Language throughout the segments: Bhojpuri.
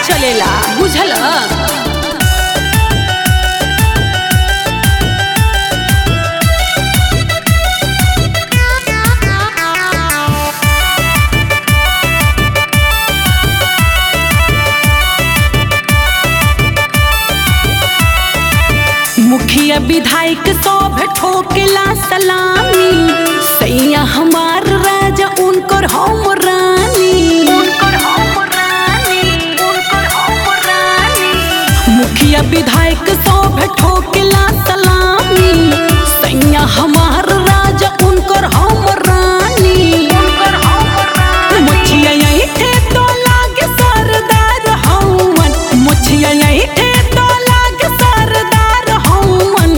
चलेला बुझल मुखिया विधायक सब ठोकेला सलामी सैया हमार राजा उनकर हम रानी मुखिया विधायक सब ठोकेला सलामी सैया हमार राजा उनकर हम रानी मुखिया ऐठे तो लागे सरदार हवन मुखिया ऐठे तो लागे सरदार हवन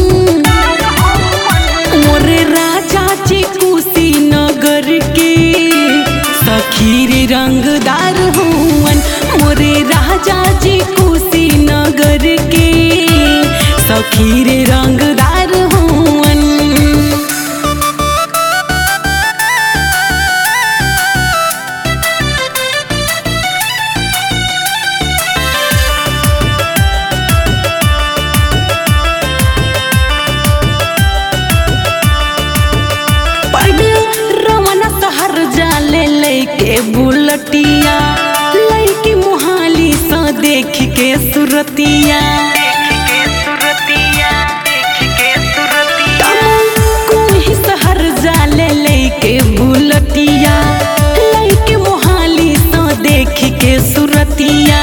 मोरे राजा जी कुशीनगर के सखीर रंगदार हुवन मोरे राजा जी कुशीनगर के सखीर रंगदार हुवन पढ़ रमन सहर जाले लैके बुलटिया लैके मुहाली सा देख के सुरतिया कोही सहर जाले लैके बुलटिया लैके मुहाली सा देख के सुरतिया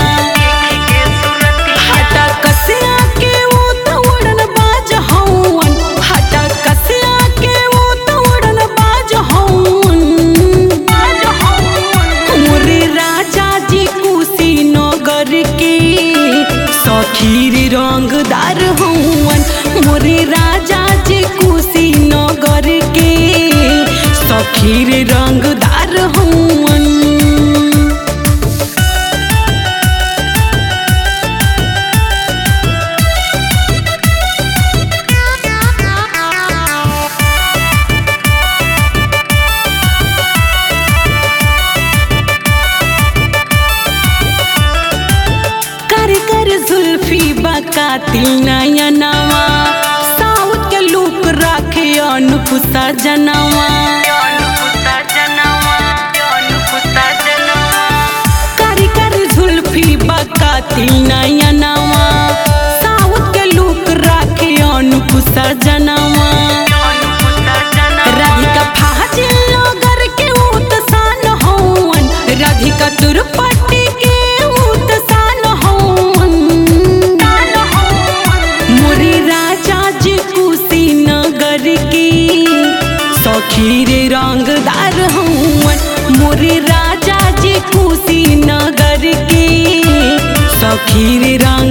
हटा कसिया के वो तो उड़न बाज हवन हटा कसिया के वो तो उड़न बाज हवन मोरे राजा जी कुशीनगर के सखीर रंगदार हवन मोरे राजा जी कुशीनगर के सखीर रंगदार हवन कर कर जुल्फी बकातिल नया नवा साउथ के लूक राखे अनुपुसा जनवा कर कर जुल्फी बकातिल नया नवा साउथ के लूक राखे अनुपुसा जनवा राधिका फाजिल नगर के उत्सान हवन राधिका तुरपट्टी के उत्सान हवन मोरे राजा जी कुशीनगर के सखीर रंगदार हवन मोरे राजा जी कुशीनगर के सखीर रंग